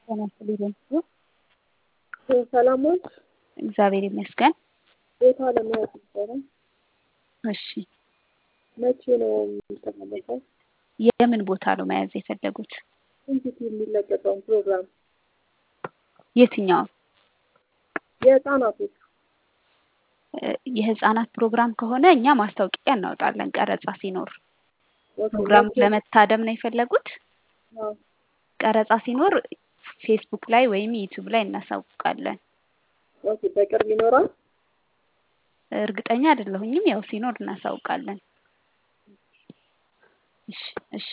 ጤና ይስጥልኝ። ሰላም ዋልሽ? እግዚአብሔር ይመስገን። ቦታ ለመያዝ ነበረ። እሺ፣ መቼ ነው የሚተላለፈው? የምን ቦታ ነው መያዝ የፈለጉት? እንዴት የሚለቀቀውን ፕሮግራም የትኛውን? የህፃናቶች እ፣ የህፃናት ፕሮግራም ከሆነ እኛ ማስታወቂያ እናወጣለን ቀረጻ ሲኖር። ፕሮግራም ለመታደም ነው የፈለጉት? አዎ። ቀረጻ ሲኖር ፌስቡክ ላይ ወይም ዩቲዩብ ላይ እናሳውቃለን። ኦኬ፣ በቅርብ ይኖራል። እርግጠኛ አይደለሁኝም። ያው ሲኖር እናሳውቃለን። እሺ፣ እሺ።